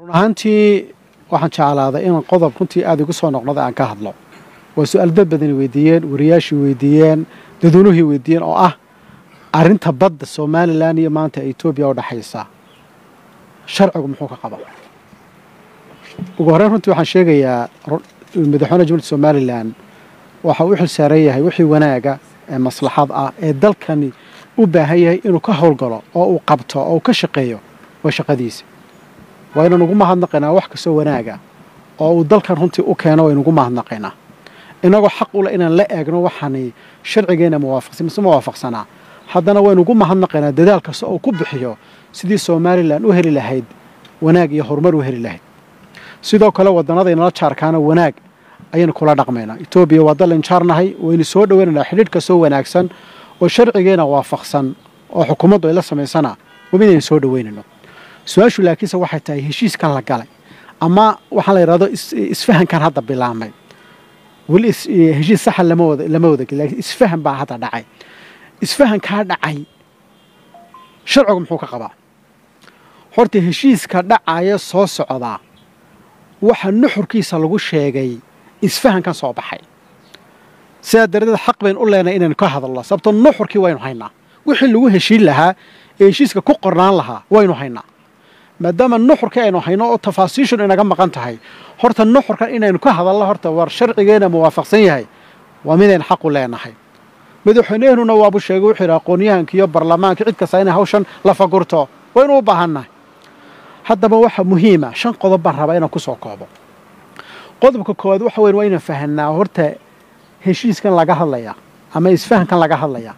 run ahaantii waxaan jeclaaday inaan qodob runtii aada igu soo noqnoda aan ka hadlo waa su-aal dad badani weydiiyeen wariyaashii weydiiyeen dadweynuhii weydiiyeen oo ah arrinta badda somalilan iyo maanta etoobiya u dhexaysa sharcigu muxuu ka qaba ugu horreyn runtii waxaan sheegayaa madaxweyne jumhuuriyadda somalilan waxa uu u xil saaran yahay wixii wanaaga ee maslaxad ah ee dalkani u baahan yahay inuu ka howlgalo oo uu qabto oo uu ka shaqeeyo waa shaqadiisa waa inaan ugu mahadnaqaynaa wax kastoo wanaaga oo uu dalkan runtii u keeno waynu ugu mahadnaqaynaa inagoo xaq u leh inaan la eegno waxaani sharcigeenna muwaafaqsan mise muwaafaqsanaa haddana waynu ugu mahadnaqaynaa dadaal kasta oo ku bixiyo sidii somalilan u heli lahayd wanaag iyo horumar u heli lahayd sidoo kale wadannadaynala jaarkaana wanaag ayaynu kula dhaqmaynaa etoobiya waa dallan jaarnahay waynu soo dhoweynaynaa xidhiidh kastoo wanaagsan oo sharcigeena waafaqsan oo xukuumaddu ay la samaysana waa midaynu soo dhoweynayno su-aashu laakiinse waxay tahay heshiiskan la galay ama waxaan la yidhahdo isfahankan hadda bilaabmay weli heshiis saxa lama wada lama wada gelin lakiin isfahan baa hadda dhacay isfahankaa dhacay sharcigu muxuu ka qabaa horta heshiiska dhacaya soo socdaa waxa nuxurkiisa lagu sheegay isfahankan soo baxay sidaa daradeed xaq baynu u leenahay inaynu ka hadalno sababto nuxurkii waynu haynaa wixii lagu heshiin lahaa ee heshiiska ku qornaan lahaa waynu haynaa maadaama nuxurkii aynu hayno oo tafaasiishun inaga maqan tahay horta nuxurkan inaynu ka hadalno horta war sharcigeena muwaafaqsan yahay waa midaynu xaq u leenahay madaxweynehnuna waabu sheegay wuxuu yidhi aqoonyahanka iyo barlamaanka cid kasta inay hawshan la fagurto waynu u baahannahay haddaba waxa muhiima shan qodob baan rabaa inaan ku soo koobo qodobka koowaad waxa weyn waa inaan fahanaa horta heshiiskan laga hadlaya ama isfahankan laga hadlaya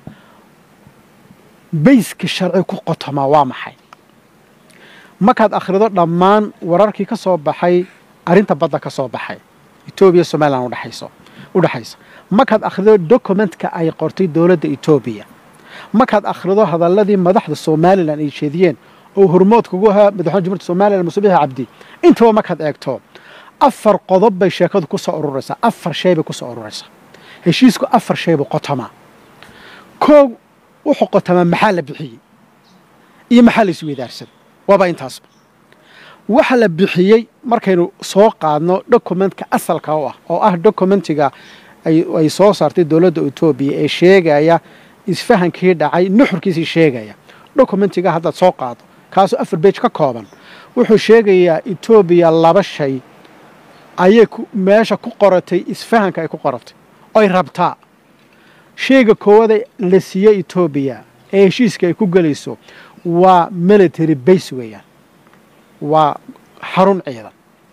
bayska sharci ku qotomaa waa maxay markaad akhrido dhammaan wararkii ka soo baxay arrinta badda ka soo baxay etoobiya somalilan udhexayso u dhexaysa markaad akhrido dokumentka ay qortay dowladda etoobiya markaad akhrido hadalladii madaxda somalilan ay jeediyeen oo hormoodka ugu ahaa madaxweyne jumhuuriyadda somalilan musubiix cabdi intaba markaad eegto afar qodob bay sheekadu ku soo ururaysaa afar shay bay ku soo ururaysaa heshiisku afar shay buu qotomaa koog wuxuu qotomaa maxaa la bixiyey iyo maxaa la isweydaarsaday waaba intaasba waxa la bixiyey markaynu soo qaadno dokumentka asalka u ah oo ah dokumentiga ay soo saartay dowladda etoobiya ee sheegaya isfahankii dhacay nuxurkiisii sheegaya dokumentiga haddaad soo qaado kaasoo afar beej ka kooban wuxuu sheegayaa etoobiya laba shay ayay meesha ku qoratay isfahanka ay ku qoratay oy rabtaa shayga koowaada la siiyey etoobiya ee heshiiska ay ku gelayso waa military base weeyaan waa xarun ciidan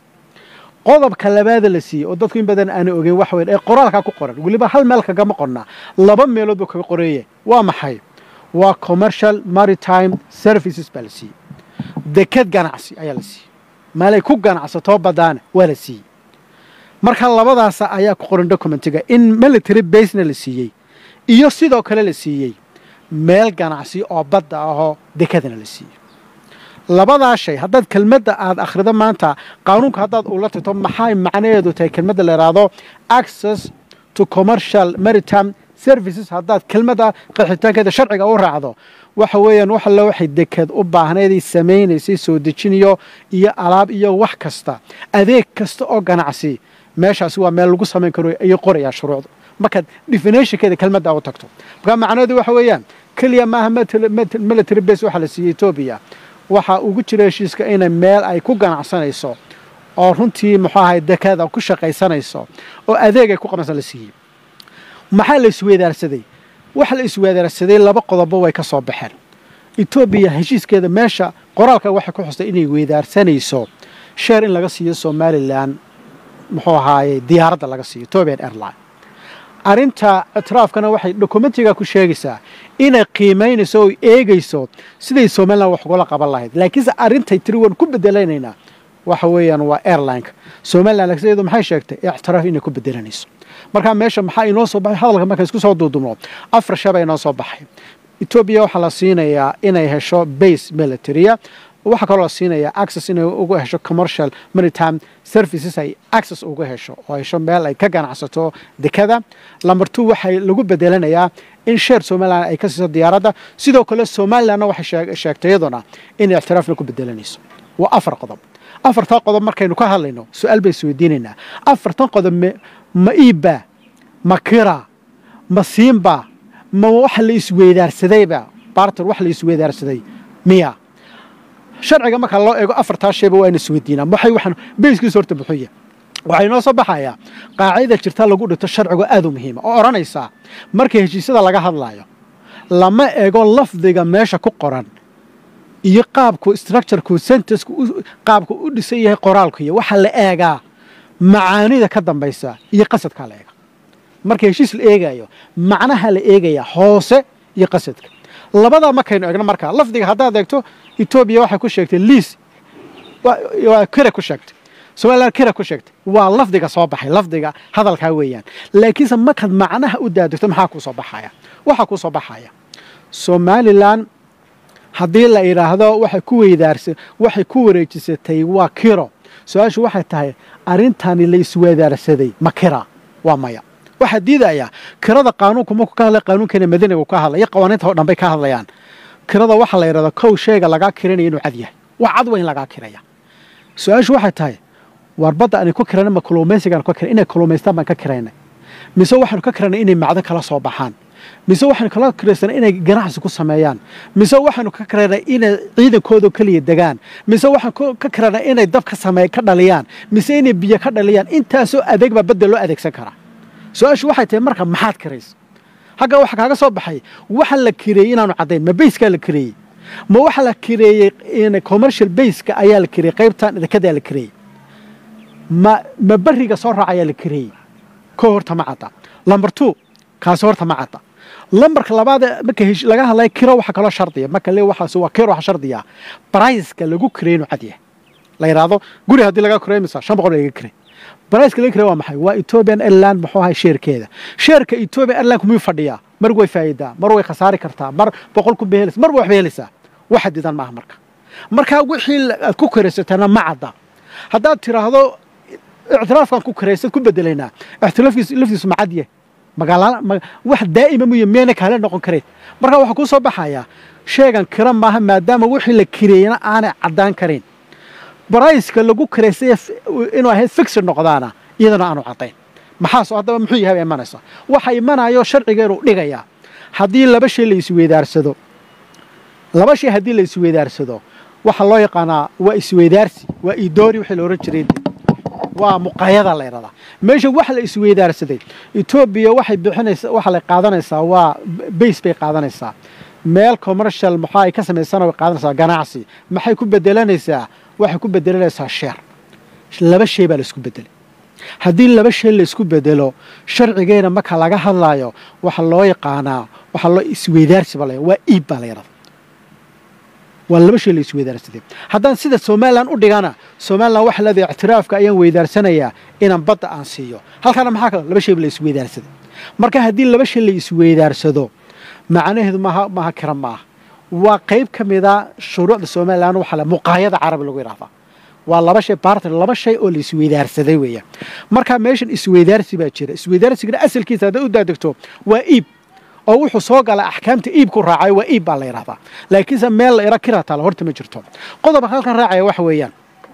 qodobka labaada la siiyey oo dadku in badan aana ogeyn waxa weyn ee qoraalkaa ku qoran weliba hal meel kagama qornaa laba meelood buu kaga qoreeye waa maxay waa commercial maritime services baa la siiyey deked ganacsi ayaa la siiyey maalay ku ganacsatoo badaana waa la siiyey marka labadaasa ayaa ku qoran documentiga in military basena la siiyey iyo sidoo kale la siiyey meel ganacsi oo badda ahoo dekadana la siiyey labadaa shay haddaad kelmadda aad akhrido maanta qaanuunka haddaad ula tagto maxay macnaheedu tahay kelmadda la yidhaahdo access to commercial maritime services haddaad kelmadda qaxitaankeeda sharciga u raacdo waxa weeyaan wax alle waxay deked u baahnaydii samaynaysay soo dejinayo iyo alaab iyo wax kasta adeeg kasta oo ganacsi meeshaasi waa meel lagu samayn karo ayay qorayaa shuruucda markaad definitionkeeda kelmadda u tagto markaa macnaheedu waxa weeyaan keliya maaha military base waxaa la siiyey etoobiya waxaa ugu jira heshiiska inay meel ay ku ganacsanayso oo runtii muxuu ahay dekada ku shaqaysanayso oo adeeg ay ku qabansan la siiyey maxaa la isweydaarsaday waxa la isweydaarsaday laba qodobo way ka soo baxeen etoobiya heshiiskeeda meesha qoraalka waxay ku xustay inay weydaarsanayso sheer in laga siiyo somalilan muxuu ahaaye diyaaradda laga siiyo etobian airline arrinta ictiraafkana waxay dokumentiga ku sheegaysaa inay qiimaynayso oo eegayso siday somalilan wax ugala qaban lahayd laakiinse arrintay tiri waan ku bedelanaynaa waxa weeyaan waa airlineka somalilan laakiin iyadu maxay sheegtay ictiraaf inay ku bedelanayso markaa meesha maxaa inoo soo baxay hadalka marka isku soo duudubno afar shaba inoo soo baxay etoobiya waxaa la siinayaa inay hesho base militaria waxaa kaloo la siinayaa access inay uga hesho commercial maritime services ay access uga hesho oo hesho meel ay ka ganacsato dekada lamber two waxay lagu bedelanayaa in sheer somalilan ay ka siiso diyaaradda sidoo kale somalilanna waxay sheegtay iyaduna inay ictiraafna ku bedelanayso waa afar qodob afartaa qodob markaynu ka hadlayno su-aal bay isweydiinaynaa afartan qodob ma iibbaa ma kira ma siinbaa ma wax la isweydaarsadayba barter wax la isweydaarsaday miya sharciga marka loo eego afartaa shayba waa ina isweydiinaa waxay waxaan beyskiisa horta buxuya waxaa inoo soo baxayaa qaacida jirta lagu dhigto sharcigu aad u muhiima oo odhanaysaa marka heshiisyada laga hadlaayo lama eego lafdiga meesha ku qoran iyo qaabku structureku sentencku qaabku u dhisan yahay qoraalku iyo waxaa la eegaa macaanida ka dambaysa iyo qasadkaa la eega marka heshiis la eegayo macnaha la eegaya hoose iyo qasadka labadaa markaynu eegno markaa lafdiga haddaad eegto etoobiya waxay ku sheegtay liis waa kira ku sheegtay somalilan kira ku sheegtay waa lafdiga soo baxay lafdiga hadalkaa weeyaan laakiinse markaad macnaha u daadegto maxaa kuu soo baxaya waxaa kuu soo baxaya somalilan haddii la idhaahdo waxay ku weydaarsa waxay ku wareejisatay waa kiro su-aashu waxay tahay arrintani la isweydaarsaday ma kira waa maya waxaa diidayaa kirada qaanuunku markuu ka hadlay qaanuunkeena madaniga ka hadlay iyo qawaaniinta oo dhan bay ka hadlayaan kirada waxaa la yidhahdaa kow sheega lagaa kiranaya inuu cad yahay wax cad waa in lagaa kiraya su-aashu waxay tahay waar badda aanay ku kirana ma kalluumaysigaan ka kiran inay kalluumaystaan baan ka kiraynay mise waxaanu ka kiranay inay macdan kala soo baxaan mise waxaanu kala kiraysanay inay ganacsi ku sameeyaan mise waxaanu ka kiraynay inay ciidankooda keliya degaan mise waxaan ka kiranay inay dab ka samey ka dhaliyaan mise inay biyo ka dhaliyaan intaasoo adeeg baa badda loo adeegsan karaa su-aashu waxay tahay marka maxaad kiraysa hagga waxa kaaga soo baxay waxa la kireeyey inaanu caddayn ma bayskaa la kireeyey ma waxa la kireeyey commercial bayska ayaa la kireeyey qaybtan idinkadaa la kireeyey ma ma beriga soo raac ayaa la kireeyey ko horta ma cadda lamber two kaasi horta ma cadda lambarka labaade marka laga hadlaya kiro waxa kaloo shardiya marka le waxaas waa kiro waxa shardiya briceka lagu kireey inuu cad yahay la yidhaahdo guri haddii laga kireey misa shan boqol laga kireey briceka laga kireey waa maxay waa ethiopian airline muxuu ahay sheerkeeda sheerka ethiopian airline kumuu fadhiyaa mar way faa'iidaa mar way khasaari kartaa mar boqol ku behelaysa mar waxba helaysaa wax xadidan maaha marka markaa wixii aad ku kiraysatana ma cadda haddaad tiraahdo ictiraafkan ku kiraysad ku bedelaynaa ictiraafkiis laftiisu ma cadye magaala wax daa'ima muyo miyayna kaale noqon kareen marka waxaa kuu soo baxayaa sheegan kira maaha maadaama wixii la kireeyana aanay caddaan karayn barayska lagu kiraysay inuu ahayd fixir noqdaana iyadana aanu caddayn maxaas haddaba muxuu yahay baa imanaysa waxa imanayo sharcigeenu dhigayaa haddii laba shay la isweydaarsado laba shay haddii la isweydaarsado waxaa loo yaqaanaa waa isweydaarsi waa idoori wixii la odhan jiray waa muqayada la ydhahdaa meesha waxa la isweydaarsaday etoobiya waxay bixinaysa waxa la qaadanaysaa waa bays bay qaadanaysaa meel commercial maxaa ay ka samaysana way qaadanaysaa ganacsi maxay ku bedelanaysaa waxay ku bedelanaysaa sheer laba shay baa la isku bedelay haddii laba shay la isku bedelo sharcigeena marka laga hadlaayo waxa loo yaqaanaa waxaa loo isweydaarsi baa la waa iib baa la yidhahdaa waa laba shay la isweydaarsaday haddaan sida somalilan u dhigana somalilan waxa leedahay ictiraafka ayaan weydaarsanayaa inaan badda aan siiyo halkaana maxaa kale laba shayba la isweydaarsaday marka haddii laba shay la isweydaarsado macnaheedu maaha maaha kira maaha waa qayb ka mida shuruucda somalilan waxaa le muqaayada carabi lagu yidhahdaa waa laba shay barter laba shay oo la isweydaarsaday weeyaan marka meeshan isweydaarsi baa jira isweydaarsigana asalkiisa hadday u daadegto waa iib oo wuxuu soo galaa axkaamta iibku raacay waa iib baa la yidhahdaa laakiinse meel la ira kira taala horta ma jirto qodobka halkan raacaya waxa weeyaan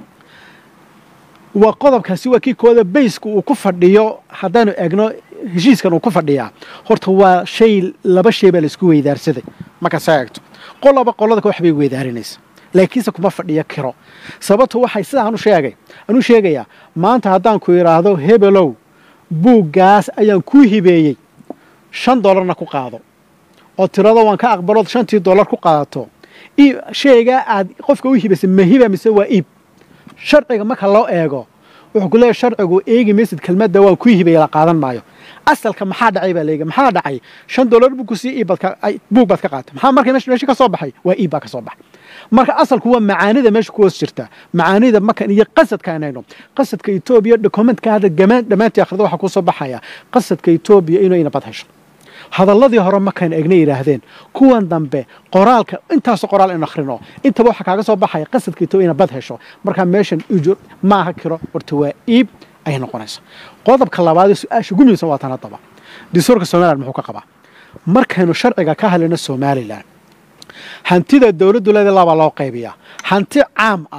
waa qodobkaasi waa kii kooda bayska uu ku fadhiyo haddaanu eegno heshiiskan uu ku fadhiyaa horta waa shay laba shay baa la isku weydaarsaday marka saa eegto qoloba qolada wax bay weydaarinaysa laakiinse kuma fadhiyo kiro sababto waxay sida anu sheegay anu sheegayaa maanta haddaan ku idhaahdo hebelow buuggaas ayaan kuu hibeeyey shan dollarna ku qaado oo tirado waan ka aqbalood shantii dollar ku qaadato shaygaa aad qofka u hibaysay ma hiba mise waa iib sharciga marka loo eego wuxuu ku leeyahy sharcigu eegi maysid kelmadda waan ku hibaya la qaadan maayo asalka maxaa dhacay baa leegi maxaa dhacay shan dollar buu ku sii iibad buug baad ka qaatay maxaa marka meesha ka soo baxay waa iib baa ka soo baxay marka asalku waa macaanida meesha ku hoos jirta macaanida markan iyo qasadka inayno qasadka etoobiya dokumentka hadda dhammaantii akhrida waxaa ku soo baxaya qasadka etoobiya inuu ina bad hesho hadalladii hore markaynu egna yidhaahdeen kuwan dambe qoraalka intaasoo qoraal in akhrino intaba waxaa kaaga soo baxaya qasadka etoobiya ina bad hesho markaa meeshan ujur maaha kiro horta waa iib ayay noqonaysa qodobka labaadee su-aasha ugu muhiimsan waa tan haddaba dastuurka somalilan muxuu ka qabaa markaynu sharciga ka hadlayno somalilan hantida dowladdu leeda labaa loo qaybiyaa hanti caam ah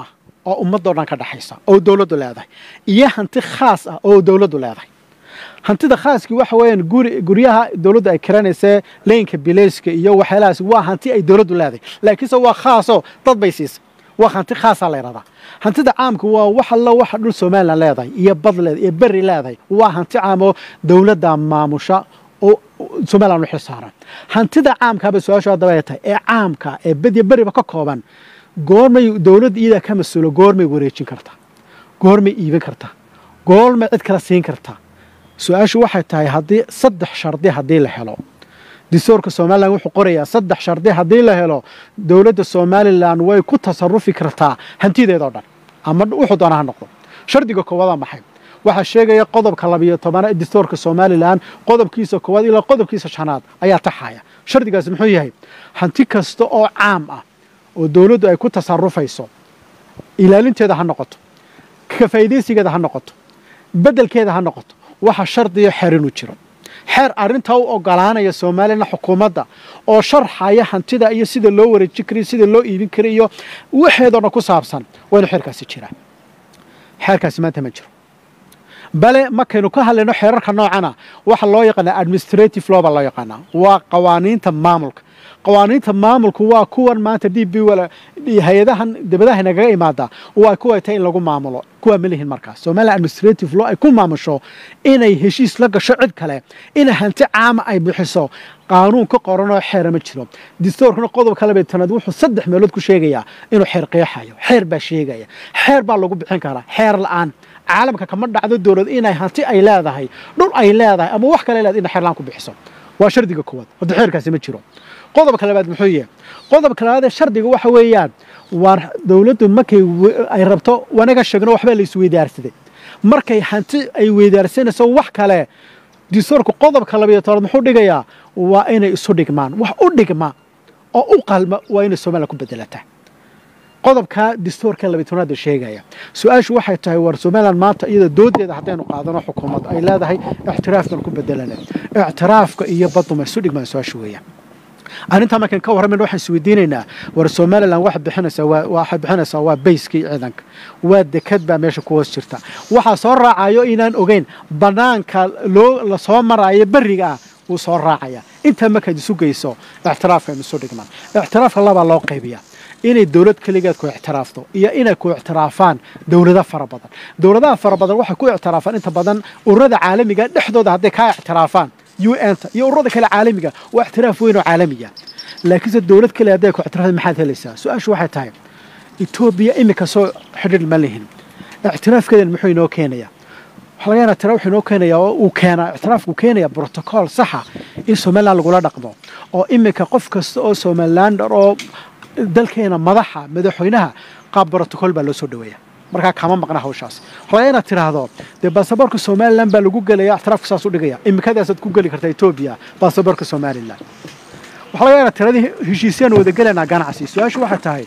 oo ummadoo dhan ka dhexaysa oo dowladdu leedahay iyo hanti khaas ah oo dowladdu leedahay hantida khaaskii waxa weeyaan guri guryaha dowladdu ay kiranaysee leynka bilayska iyo waxyaalahaas waa hanti ay dowladdu leedahay laakiinse waa khaasoo dad bay siisay waa hanti khaasaa la yidhahdaa hantida caamka waa wax alla waxa dhul somalilan leedahay iyo bad leedahay iyo berri leedahay waa hanti caam oo dowladda maamusha oo somalilan u xilsaaran hantida caamkaaba su-aashu haddaba ay tahay ee caamka ee badiya beriba ka kooban goormay dowladda iyadaa ka mas-uulo goormay wareejin kartaa goormay iibin kartaa goormay cid kala siin kartaa su-aashu waxay tahay haddii saddex shardi haddii la helo dastuurka somalilan wuxuu qorayaa saddex shardi haddii la helo dowladda somalilan way ku tasarufi kartaa hantideedoo dhan ama wuxuu doona ha noqdo shardiga koowaada maxay waxaa sheegaya qodobka labiyo tobana ee dastuurka somalilan qodobkiisa koowaad ilaa qodobkiisa shanaad ayaa taxaya shardigaasi muxuu yahay hanti kasta oo caam ah oo dowladdu ay ku tasarufayso ilaalinteeda ha noqoto ka faa'iidaysigeeda ha noqoto beddelkeeda ha noqoto waxa shardiyo xeer inuu jiro xeer arrintaa u ogolaanaya somalilan xukuumadda oo sharxaya hantida iyo sida loo wareejin karayo sida loo iibin kara iyo waxeedoo dhan ku saabsan waa inu xeerkaasi jiraa xeerkaasi maanta ma jiro bale markaynu ka hadlayno xeerarka noocana waxa loo yaqaanaa administrative law baa loo yaqaanaa waa qawaaniinta maamulka qawaaniinta maamulku waa kuwan maanta d b hay-adahan dibadaha nagaga imaada waa kuwa tahay in lagu maamulo kuwaa ma lihin markaas somalilan administrative law ay ku maamusho inay heshiis la gasho cid kale inay hanti caama ay bixiso qaanuun ka qoranoo xeera ma jiro dastuurkana qodobka labeetanaad wuxuu saddex meelood ku sheegayaa inuu xeer qeexayo xeer baa sheegaya xeer baa lagu bixin karaa xeer la-aan caalamka kama dhacdo dowlad inay hanti ay leedahay dhul ay leedahay ama wax kale leedahay inay xeer la-aan ku bixiso waa shardiga koowaad hadda xeerkaasi ma jiro qodobka labaad muxuu yahay qodobka labaad ee shardiga waxa weeyaan waa dowladdu markay ay rabto wanaga sheegno waxbaa la isweydaarsaday markay hanti ay weydaarsanayso wax kale dastuurka qodobka labayo tobnaad muxuu dhigayaa waa inay isu dhigmaan wax u dhigma oo u qalma waa inay somalilan ku bedelataa qodobka dastuurka labayo tobnaada sheegaya su-aashu waxay tahay war somalilan maanta iyada doodeeda haddaynu qaadano xukuumad ay leedahay ictiraafkan ku bedelana ictiraafka iyo baduma isu dhigmaan su-aashu weeyaan arrintaa markaan ka warramayna waxaan isweydiinaynaa war somalilan waxa bixinaysaa waa waxay bixinaysaa waa bayskii ciidanka waa dekad baa meesha ku hoos jirta waxaa soo raacayo inaan ogeyn bannaanka loo la soo maraayo berriga ah wuu soo raacaya intaa markaad isu geyso ictiraafka aynu isu dhigmaan ictiraafka labaa loo qaybiyaa inay dowlad keligeed ku ictiraafto iyo inay ku ictiraafaan dowlado fara badan dowladaha fara badan waxay ku ictiraafaan inta badan ururada caalamiga dhexdooda hadday kaa ictiraafaan un-ta iyo ururada kale caalamiga waa ictiraaf weyn oo caalamiya laakiinse dowlad kale hadday ku ictiraafda maxaad helaysaa su-aashu waxay tahay etoobiya iminka soo xidhiir ma lihin ictiraafkeedan muxuu inoo keenayaa waxa laga yana tira wuxuu inoo keenayaa oo uu keenaa ictiraafku keenaya brotocool saxa in somaliland lagula dhaqmo oo iminka qof kasta oo somalilander oo dalkeena madaxa madaxweynaha qaab brotocool baa loo soo dhaweeya markaa kama maqna hawshaas waxaa laga inaad tiraahdo dee baasaboorka somalilan baa lagu gelaya ictiraafka saas u dhigaya imikadaasaad ku geli kartaa etoobiya baasaboorka somalilan waxaa laga inaad tiradii heshiisyaan wada gelaynaa ganacsi su-aashu waxay tahay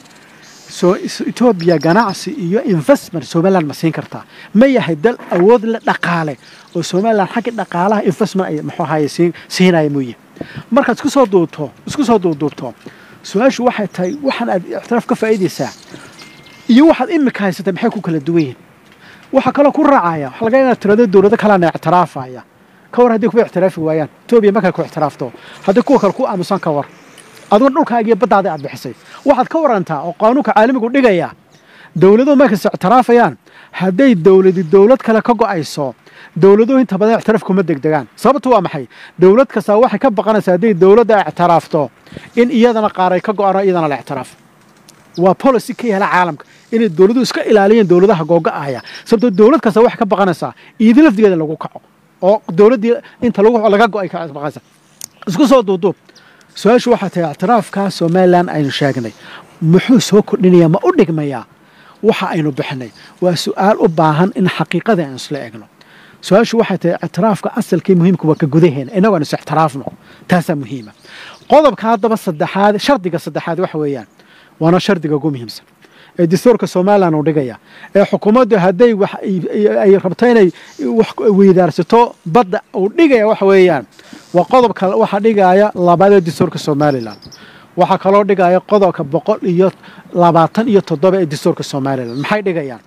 etoobiya ganacsi iyo investment somaliland ma siin kartaa ma yahay dal awood la dhaqaale oo somaliland xagga dhaqaalaha investment ay muxuu ahaye siin siinaya mooye markaad isku soo duubto isku soo duubduubto su-aashu waxay tahay waxaan aad ictiraaf ka faa'iidaysaa iyo waxaad imika haysatay maxay ku kala duwan yihin waxaa kaloo ku raacaya waxa laga inaad tirado dowlado kalena ictiraafaya ka war haddii kuwa ictiraafi waayaan etoobiya markay ku ictiraafto haddii kuwa kale ku aamusan ka war aduna dhulkaaga iyo baddaada aad bixisay waxaad ka warantaa oo qaanuunka caalamigu dhigaya dowladuhu markayse ictiraafayaan hadday dowladi dowlad kale ka go'ayso dowladuhu inta badan ictiraaf kuma degdegaan sababtu waa maxay dowlad kastaa waxay ka baqanaysaa hadday dowladda ictiraafto in iyadana qaar ay ka go'aan oo iyadana la ictiraafo waa policy ka yaala caalamka inay dowladuhu iska ilaaliyeen dowladaha googa'aya sababtoo dowlad kasta waxay ka baqanaysaa iidi lafdigeeda lagu kaco oo dowladdii inta laga go'ay ka baqanaysa isku soo duuduub su-aashu waxaa tahay ictiraafka somalilan aynu sheegnay muxuu soo kordhinayaa ma u dhigmayaa waxa aynu bixinay waa su-aal u baahan in xaqiiqadii aynu isla egno su-aashu waxay tahay ictiraafka asalkii muhiimka waa ka gudaheena innagu aynu is ictiraafno taasaa muhiima qodobka haddaba saddexaad shardiga saddexaad waxa weeyaan waana shardiga ugu muhiimsan ee dastuurka somalilan uu dhigaya ee xukuumaddu hadday wax ay rabto inay wax weydaarsato badda uu dhigaya waxa weeyaan waa qodobka waxa dhigaya labaad ee dastuurka somalilan waxaa kaloo dhigaya qodobka boqol iyo labaatan iyo toddoba ee dastuurka somalilan maxay dhigayaan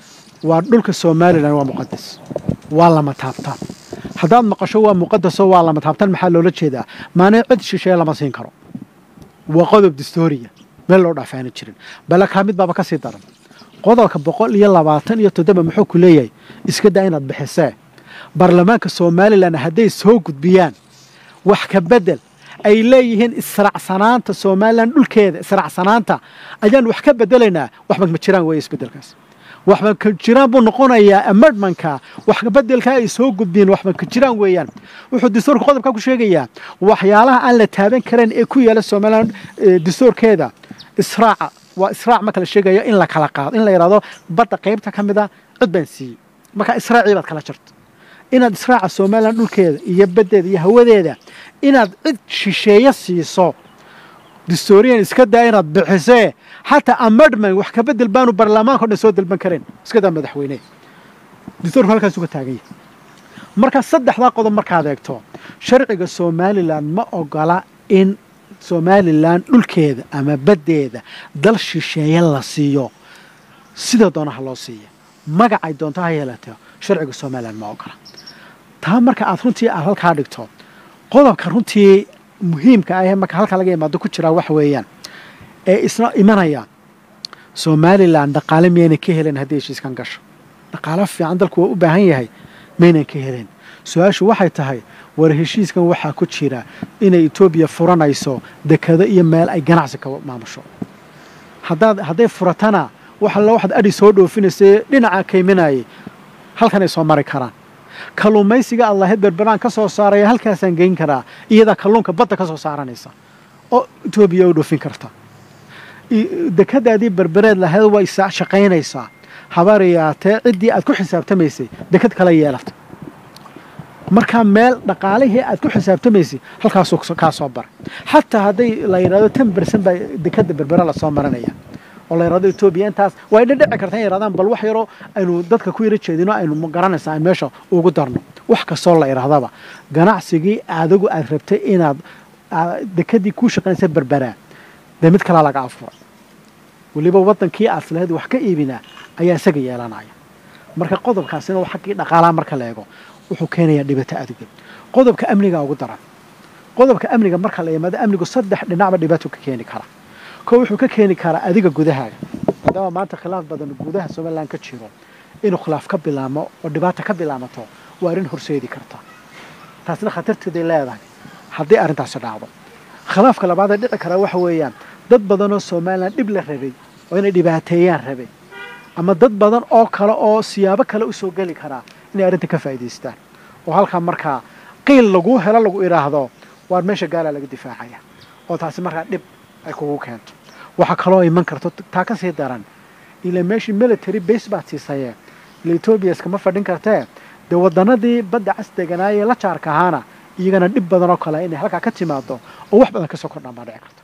waa dhulka somalilan waa muqadas waa lama taabtaan haddaad maqasho waa muqadaso waa lama taabtaan maxaa loola jeedaa maana cid shisheeye lama siin karo waa qodob dastuuriya meel loo dhaafaana jirin bale kaa mid baaba ka sii daran qodobka boqol iyo labaatan iyo toddoba muxuu ku leeyahay iska daa inaad bixisee baarlamaanka somalilan hadday soo gudbiyaan wax ka bedel ay leeyihiin israacsanaanta somalilan dhulkeeda israacsanaanta ayaan wax ka bedelaynaa waxba ma jiraan weeye isbedelkaas waxba ka jiraan buu noqonayaa amendmanka wax bedelka ay soo gudbiyeen waxba ka jiraan weeyaan wuxuu dastuurka qodobka ku sheegayaa waxyaalaha aan la taaban karin ee ku yaala somalilan dastuurkeeda israaca waa israac marka la sheegayo in la kala qaado in la yidhahdo badda qaybta ka mid a cid baan siiyey marka israacii baad kala jarto inaad israaca somalilan dhulkeeda iyo baddeeda iyo hawadeeda inaad cid shisheeye siiso dastuuriyan iska daa inaad bixisee xataa amendment wax ka bedel baanu baarlamaanka o dhan soo dalban karayn iska daa madaxweyne dastuurku halkaas uga taagan yahay marka saddexdaa qodob markaad eegto sharciga somalilan ma ogola in somalilan dhulkeeda ama baddeeda dal shisheeye la siiyo sida doonaha loo siiya magacay doonto ha yeelatee sharciga somalilan ma ogola taa marka aad runtii aad halkaa dhigto qodobka runtii muhiimka ah ee marka halkaa laga imaado ku jiraa wax weeyaan ee isna imanaya somalilan dhaqaale miyaynan ka helen haddii heshiiskan gasho dhaqaalo fiican dalku waa u baahan yahay maynan ka helen su-aashu waxay tahay war heshiiskan waxaa ku jira inay etoobiya furanayso dekado iyo meel ay ganacsi ka maamusho haddaad hadday furatana wax alla waxaad adhi soo dhoofinaysa dhinaca kayminayay halkan ay soo mari karaan kalluumaysiga aad lahayd berberaan ka soo saaraya halkaasaan geyn karaa iyadaa kalluunka badda ka soo saaranaysa oo etoobiya u dhoofin karta dekadaadii berbereed lahayd way shaqaynaysaa habaariyaatee ciddii aad ku xisaabtamaysay dekad kala yeelata markaa meel dhaqaalihii aad ku xisaabtamaysay halkaasuu kaa soo baray xataa hadday la yidhahdo tan bersan baa dekada berbera lasoo marinaya oo la yidhahdo etoobiya intaas way dhadhici karta in yidhahdaan bal wax yaroo aynu dadka ku yaro jeedino aynu garanaysaa aan meesha ugu darno wax kastoo la yidhahdaba ganacsigii adigu aad rabtay inaad dekadii kuu shaqaynaysa berberaa dee mid kalaa laga afuray weliba waddankii aad lahayd wax ka iibinaa ayaa isaga yeelanaya marka qodobkaasina xaggii dhaqaalaha marka la eego wuxuu keenayaa dhibaato aduga qodobka amniga ugu daran qodobka amniga marka la yimaado amnigu saddex dhinacba dhibaato ka keeni kara ko wuxuu ka keeni karaa adiga gudahaaga maadaama maanta khilaaf badan gudaha somalilan ka jiro inuu khilaaf ka bilaamo oo dhibaata ka bilaamato waa arrin horseedi karta taasna khatarteeday leedahay haddii arrintaasi dhacdo khilaafka labaadee dhici karaa waxa weeyaan dad badanoo somalilan dhib la rabay oo inay dhibaateeyaan rabay ama dad badan oo kale oo siyaabo kale u soo geli karaa inay arrinta ka faa'iidaystaan oo halkaa markaa qiil laguu helo lagu idhaahdo waar meesha gaalaa laga difaacaya oo taasi markaa dhib ay kugu keento waxaa kaloo iman karto taa ka sii daran ila meeshii military base baad siisayee ila etoobiya iskama fadhin kartee dee waddanadii badda cas deganaayee la jaarka ahaana iyagana dhib badan oo kale inay halkaa ka timaado oo wax badan kasoo kordhaan baa dhici karta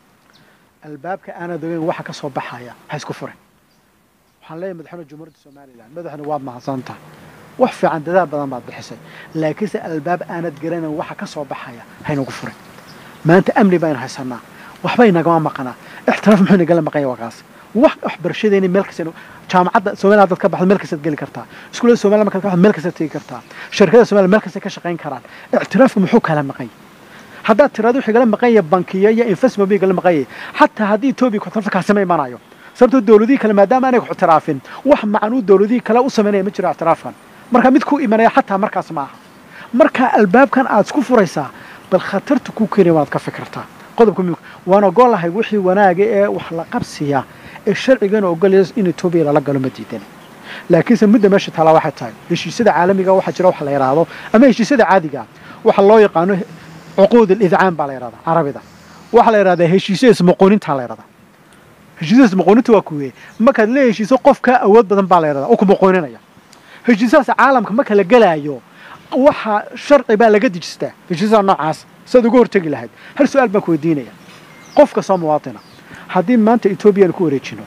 albaabka aanad ogeyn waxa ka soo baxaya ha isku furin waxaan leeyahay madaxweyne jumhuuriyadda somalilan madaxna waad mahadsantahay wax fiican dadaal badan baad bixisay laakiinse albaab aanad garanayn waxa ka soo baxaya haynagu furin maanta amni baynu haysanaa waxbay nagama maqanaa ixtiraaf muxuu nagala maqanya waa kaas wax waxbarashadeeni meel kasta jaamacadda somaliland dad ka baxda meel kastaad geli kartaa iskuullada somaliland markaad ka baxda meel kastaad tegi kartaa shirkada somaliland meel kastay ka shaqayn karaan ictiraafku muxuu kala maqanya haddaad tiraado wixii gala maqanya bankiya iyo investment bay gala maqanya xataa haddii etoobiya kuxtirafta kaasima imanayo sababtoo dowladihii kale maadaama aanay kuxtiraafin wax macanuu dowladihii kale u samaynaya ma jiro ictiraafkan marka mid ku imanaya xataa markaas ma aha marka albaabkan aad isku furaysaa bal khatarta ku keenaya waad ka fikirtaa qodobka muhiimka waan ogolahay wixii wanaaga ee wax la qabsiya ee sharcigana ogolaya in etoobiya lala galo ma diidan laakiinse mudda meesha taalaa waxay tahay heshiisyada caalamiga waxaa jira wax la yidhaahdo ama heshiisyada caadiga waxa loo yaqaano cuquud alidcaan baa la yidhahdaa carabida waxaa la yidhahdaa heshiisyo ismuquunintaa la yidhahdaa heshiisyo ismuquuninta waa kuweye markaad la heshiiso qofka awood badan baa la yidhahdaa oo kumuquuninaya heshiisyadaas caalamka marka la gelaayo waxa sharci baa laga dejistaa heshiisyada noocaas siaad uga hortegi lahayd hal su-aal baan ku weydiinaya qof kastoo muwaatina haddii maanta etoobiya ku wareejino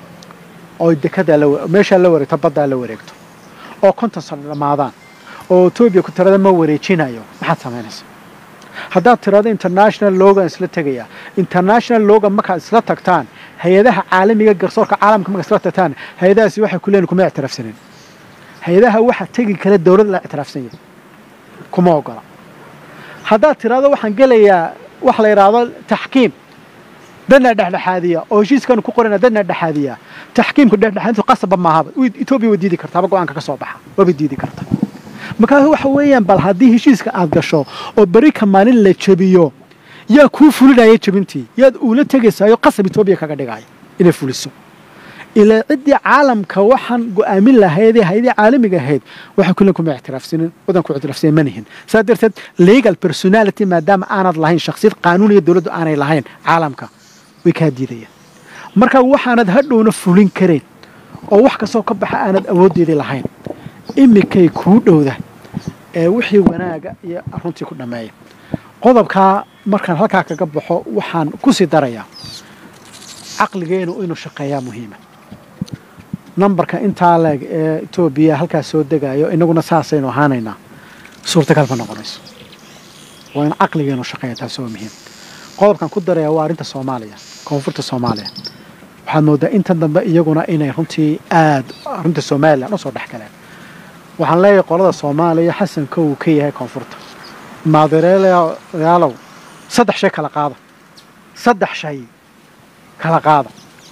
oo dekadaa meeshaa la wareegto baddaa la wareegto oo konton sano dhammaadaan oo etoobiya ku tirada ma wareejinayo maxaad samaynaysaa haddaad tiraado international logan isla tegaya international logan markaad isla tagtaan hay-adaha caalamiga garsoorka caalamka markaad isla tagtaan hay-adahaasi waxay ku leeyihin kuma ictiraafsanin hay-adaha waxa tegi kale dowlad la ictiraafsan yahay kuma ogola haddaad tiraado waxaan gelayaa waxa la yidhaahdo taxkiim dadna dhexdhexaadiya oo heshiiskanu ku qorana dadna dhexaadiya taxkiimku dhexdhexaadintu qasabba maahaba etoobiya way diidi kartaaba go-aanka ka soo baxa waabay diidi karta markaas waxa weeyaan bal haddii heshiiska aad gasho oo berika maalin la jebiyo yaa kuu fulinaya jebintii yaad uula tegaysaayo qasab etoobiya kaga dhigaya inay fuliso ilaa ciddii caalamka waxaan go'aamin lahaydee hay-adii caalamiga ahayd waxay kulen kuma ictiraafsanin wadanku ictiraafsanin ma nihin saas darteed legal personality maadaama aanad lahayn shakhsiyad qaanuuniya dowladdu aanay lahayn caalamka way kaa diidayaan marka waxaanad hadhowna fulin karayn oo wax kastoo ka baxa aanad awooddeedii lahayn imikay kuu dhowda ee wixii wanaaga iyo runtii ku dhammeeya qodobkaa markaan halkaa kaga baxo waxaan ku sii darayaa caqligeenu inuu shaqeeyaa muhiima nambarka intaa leeg ee etoobiya halkaas soo degayo inaguna saasaynu ahaanaynaa suurtagal ma noqonayso waa in caqligeenu shaqeeya taasi waa muhiim qodobkan ku daraya waa arrinta soomaaliya koonfurta soomaaliya waxaad moodaa intan dambe iyaguna inay runtii aad arrinta somalilan usoo dhex galeen waxaan leeyahay qolada soomaaliya xasanka uu ka yahay koonfurta maadireelayaalow saddex shay kala qaada saddex shay kala qaada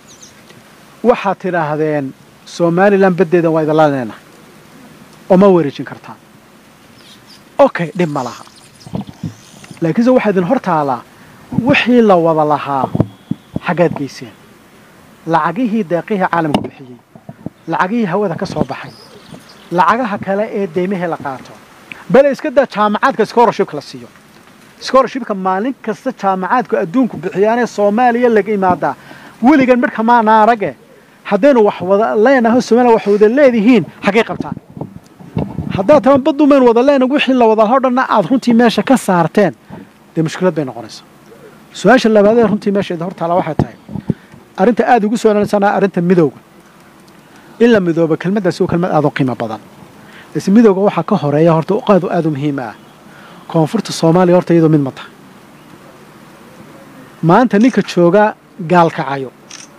waxaad tidhaahdeen somalilan baddeedan waa idinla leenahay oo ma wareejin kartaan okay dhib ma laha laakiinse waxaa idin hor taalaa wixii la wada lahaa xaggaad geyseen lacagihii deeqihii caalamka bixiyey lacagihii hawada ka soo baxay lacagaha kale ee deymihii la qaato bale iska daa jaamacaadka scholarshipka la siiyo scholarshipka maalin kasta jaamacaadku adduunku bixiyaanee soomaaliya laga imaadaa weligan midhka maana arage haddaynu wax wada leenaho somaliya wax wada leedihiin xaggay qabtaan haddaad tama baddumayn wada leena wixii la wada lahaa dhanna aad runtii meesha ka saarteen dee mushkilad bay noqonaysaa su-aasha labaadee runtii meesheeda hortaala waxay tahay arrinta aada ugu soo nsanaa arrinta midowga in la midoobo kelmaddaasi waa kelmad aada u qiimo badan lase midowga waxaa ka horeeya horta qaadu aada u muhiima ah koonfurta soomaaliya horta iyadoo mid ma tahay maanta ninka jooga gaalkacayo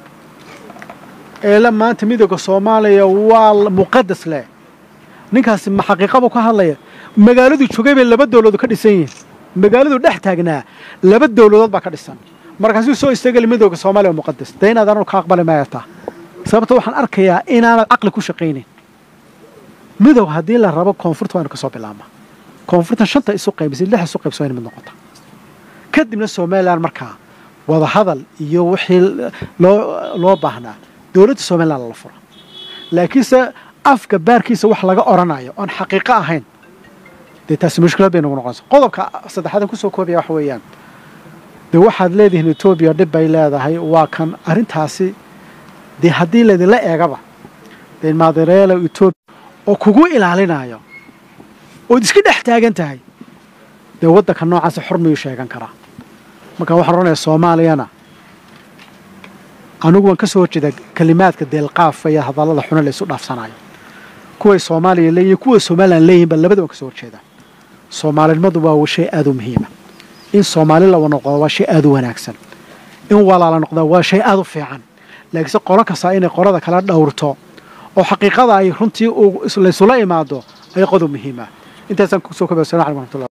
eele maanta midowga soomaaliya waa muqadas leh ninkaasi ma xaqiiqabu ka hadlaya magaaladuu joogay bay laba dowladood ka dhisan yihiin magaaladuu dhex taagnaa laba dowladood baa ka dhisan markaasuu soo istagali midowga soomaaliya muqadas dee inaad anu ka aqbali maayataa sababta waxaan arkayaa inaanad caqli ku shaqaynayn midow haddii la rabo koonfurta waynu ka soo bilaabnaa koonfurtan shanta isu qaybisay lix isu qaybso wayna mid noqota kadibna somalilan markaa wada hadal iyo wixii loo loo baahnaa dowladda somalilan lala fura laakiinse afka baarkiisa wax laga odhanayo oon xaqiiqo ahayn dee taasi mushkilad bay nagu noqonaysa qodobka saddexaadan kusoo koobaya waxa weeyaan dee waxaad leedihiin etoobiya dhib bay leedahay waa kan arrintaasi dee haddii laydinla eegaba dee maadireelo etoobiya oo kugu ilaalinayo ood iska dhex taagan tahay dee waddanka noocaasa xor miyuu sheegan karaa marka waxaan odhanayaa soomaaliyana anigu waan ka soo horjeeda kelimaadka deelqaafa iyo hadallada xuna la isu dhaafsanayo kuway soomaaliya leeyihin kuway somalilan leeyihinba labada waan ka soo horjeedaa soomaalinimadu waa shay aada u muhiima in soomaali lawa noqdo waa shay aada u wanaagsan in walaala noqdaa waa shay aada u fiican laakiinse qolo kastaa inay qolada kala dhowrto oo xaqiiqada ay runtii laysula imaado ayaa qodob muhiima intaasaan kusoo kobaya assalamu alaikum warahmatullah